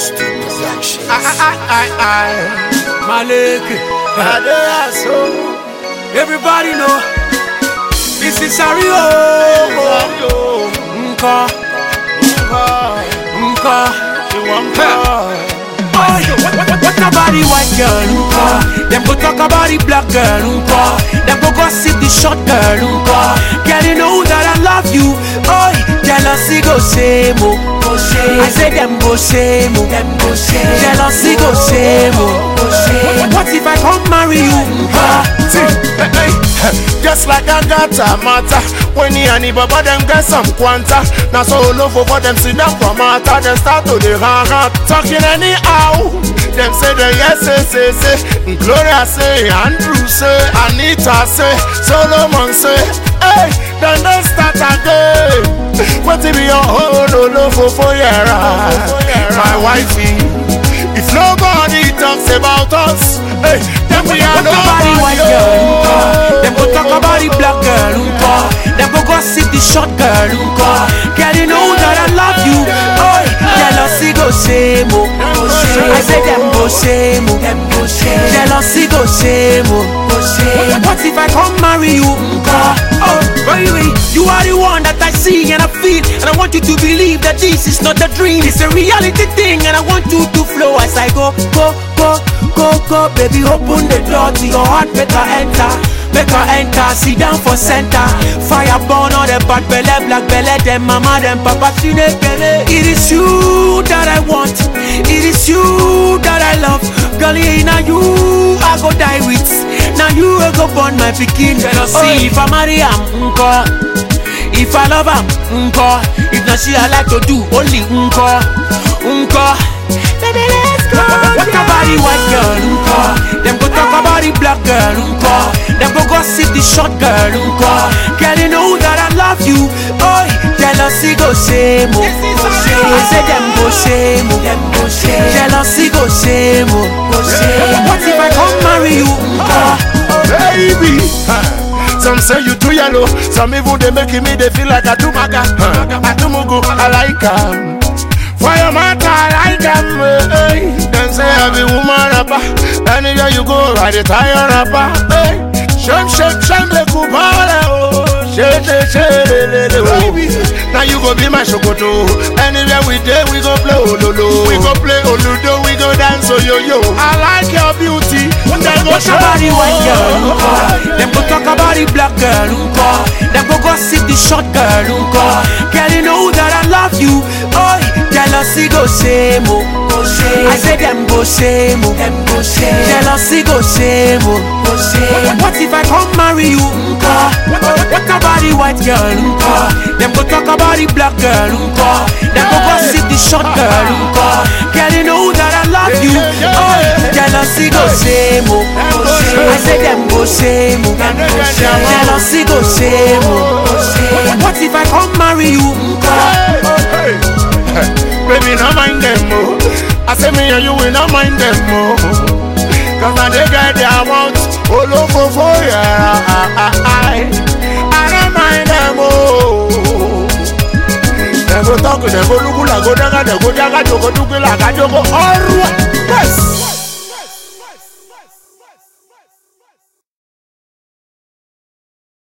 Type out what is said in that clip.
Stu Productions. Malik. Everybody know this is Ario. Nka, nka. Boy, what, what, what about the white girl? Nka. Them go talk about the black girl. Nka. Them go gossip the short girl. Nka. Girl, you know that I love you. Oi, jealousy go shame. oh. Go shame. I say them go shame. oh. Them go shame. Jealousy go shame. oh. Go shame. What if I come marry you? Nka. See, hey, hey, just like I got a matter When he and the baba them get some quanta Now so low for them see them from matter Them start to the hang out Talking anyhow Them say the yes say say say Gloria say Andrew say Anita say Solomon say Hey, then they start again What if your whole no no for for My wifey If nobody talks about us Hey, then we are Talk about the white girl, nka. Them go talk about the black girl, nka. Them go gossip the short girl, nka. Girl, you know that I love you. Oi, jealousy go shame, oh. I say them go shame, oh. Jealousy go shame, oh. What if I come marry you, nka? Oh, baby, you are the one that I see and I feel, and I want you to believe that this is not a dream. It's a reality thing, and I want you to flow as I go, go, go, go, go, baby. Open the door to your heart, make her enter. Make her enter, sit down for center. Fire burn all the bad belly, black belly, them mama, them papa, she belly. It is you that I want, it is you that I love. Girl, yeah, now you I go die with. Now you will go born my pikin. Oh, if I marry am, nko. If I love am, nko. If not she I like to do, only nko, nko. Baby, let's go. What about the white girl, nko? Them go talk about the black girl, nko. Them go gossip the short girl, nko. Girl, you know that I love you. Oh, jealousy go shame, oh. I say them go shame, oh. Them go shame. Jealousy go shame, oh. Go shame. What if I come marry you, nko? baby. Some say you too yellow, some even they making me they feel like a tumaga. A tumugu, I like 'em. For your matter, I like 'em. Hey. Them say I be woman rapper. Anywhere you go, ride the tire rapper. Hey. Shem shake, shem le kubale oh. Shake, shake, shake, le, le, oh. Now you go be my shokoto. Anywhere we day, we go play ololo. We go play oludo, we go dance oh yo yo. I like your beauty. Then go What about the white girl, nko? Them go talk about the black girl, nko. Them go gossip the short girl, nko. Girl, you know that I love you. Oi, jealousy go shame, oh. I say them go shame, oh. Jealousy go shame, oh. What if I come marry you, nko? What about the white girl, nko? Them go talk about the black girl, nko. Them go gossip the short girl, nko. Girl, you know that I love you. Oi, jealousy go shame, oh. I say them go shame, oh. Jealousy go shame, oh. What if I come marry you, nko? Hey, hey, baby, not mind them, oh. I say me and you will not mind them, oh. Cause now they get their mouth all over for ya. I, I don't mind them, oh. They go talk, they go look like go daga, they go daga, they go look like a jogo. Alright, yes.